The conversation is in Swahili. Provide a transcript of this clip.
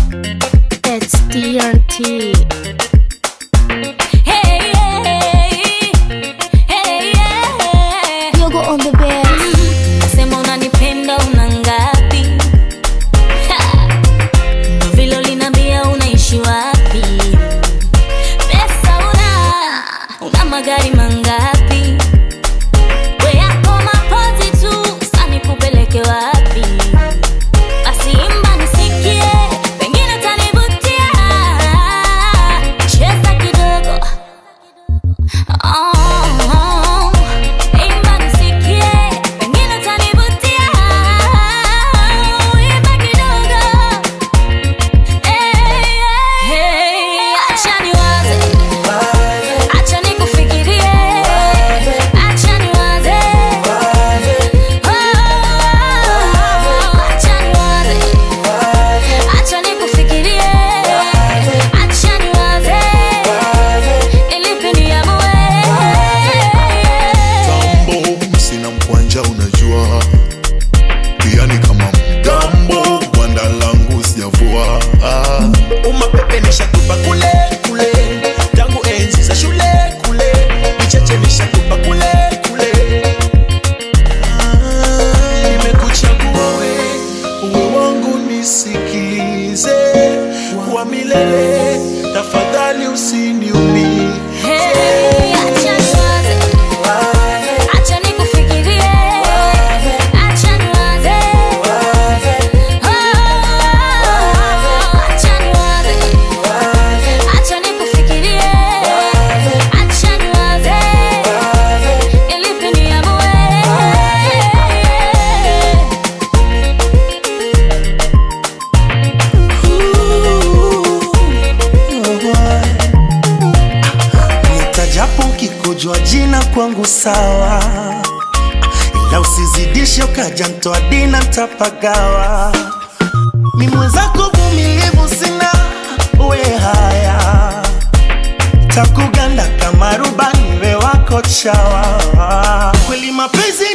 It's TNT. Hey, hey, hey, yeah. Yogo on the bed. Sema unanipenda una ngapi? Ha! Ndo vile uliniambia unaishi wapi? Pesa una, una magari mangapi? We yako mapozi tu, sasa nikupeleke wapi? Basi imba nisikie, pengine utanivutia. Cheza kidogo. Oh, imba nisikie, pengine utanivutia. Imba kidogo. Hey, hey, acha niwaze, acha nikufikirie, acha niwaze. Oh, acha niwaze, acha nikufikirie, acha niwaze. Ilipi niamue. Tambo sina mkwanja unajua pia ni kama mgambo gwanda langu sijavua ah. umapepe nishatupa kule kule tangu enzi za shule kule vicheche nishatupa kule kule Ah, nimekuchagua we uwe wangu nisikize wa milele tafadhali usiniumie Hey, acha niwaze, acha nikufikirie, acha niwaze. Oh, acha niwaze, acha nikufikirie, acha niwaze. Ilipi niamue. nitajapo ukikojwa jina kwangu sawa ila usizidishe ukaja mtoa dina ntapagawa mi mwenzako vumilivu sina uwe haya takuganda kama rubani we wako chawa kweli mapenzi